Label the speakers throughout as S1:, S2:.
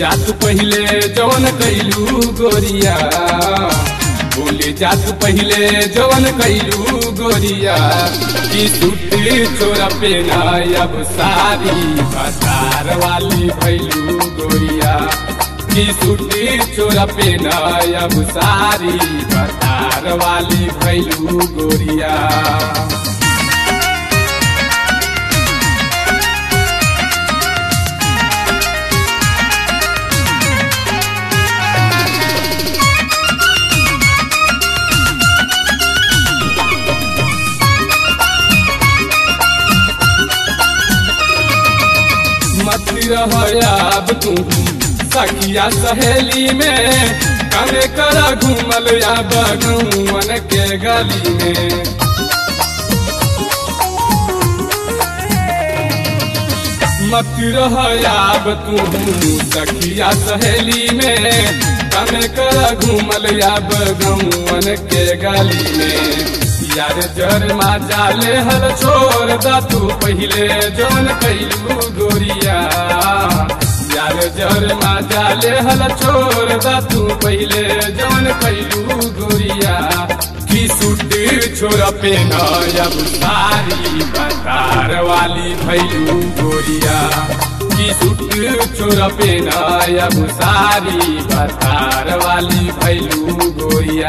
S1: जात पहिले जवन कैलू गोरिया बोले जात पहिले जवन कैलू गोरिया की सूती छोरा पे अब सारी बाजार वाली भैलू गोरिया की सूती छोरा पे अब सारी बाजार वाली भैलू गोरिया मत रह अब तू सखिया सहेली में कमे करा घूमल या बगुवन के गली में मत रह अब तू सखिया सहेली में कमे करा घूमल या बगुवन के गली में यार जर मा जाले हल छोड़ दा तू पहिले जौन कैलू गोरिया यार जर मा जाले हल छोड़ दा तू पहिले जौन कैलू गोरिया की सूट छोरा पे अब सारी बतार वाली भैलू गोरिया की सूट छोरा पे अब सारी बतार वाली भैलू गोरिया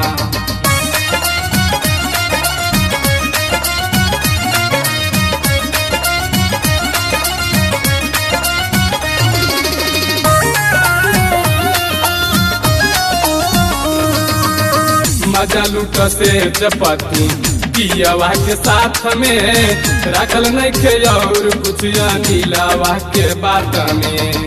S1: मजा लूट से जपतू पियावा के साथ में रखल नहीं खे और कुछ नीलावा के बात में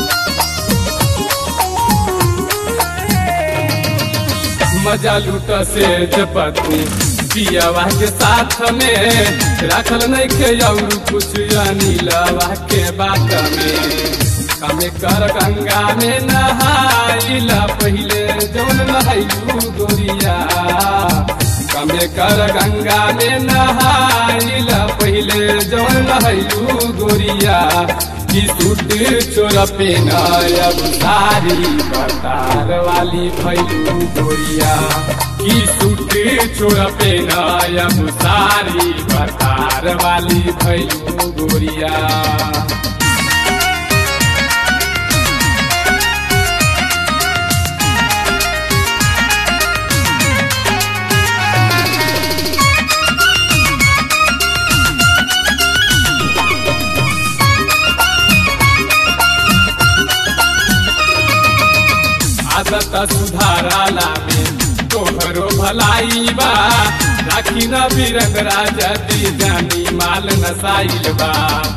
S1: मजा लूट से जपतू पियावा के साथ में रखल नहीं खे और कुछ नीलावा के बात में कमे कर गंगा में नहाइला पहिले जौन नहाइलू गोरिया कमे कर गंगा में नहाइला पहिले जौन नहाइलू गोरिया की सूट चोर पे अब सारी बतार वाली भैलू गोरिया की सूट चोर पे अब सारी बतार वाली भैलू गोरिया आदत सुधाराला में तोहरो भलाई बा राखी न बीरंग राजा दी जानी माल नसाइल बा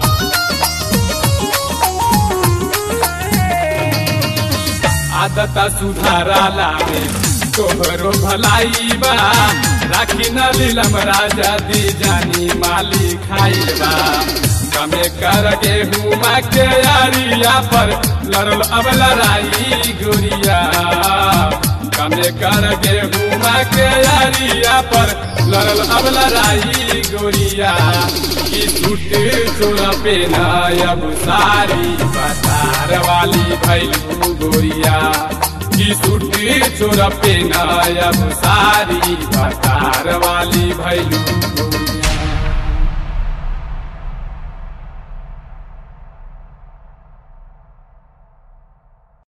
S1: आदत सुधाराला में तोहरो भलाई बा राखी न लीलम राजा दी जानी माली खाइल बा कमे कर गेहूँ के यारिया पर लड़ल अब लड़ाई गोरिया कमे कर गेहूँ के यारिया पर लड़ल अब लड़ाई गोरिया की सूट चोरा पे अब सारी बसार वाली भैलू गोरिया की सूट चोरा पे अब सारी बसार वाली भैलू गोरिया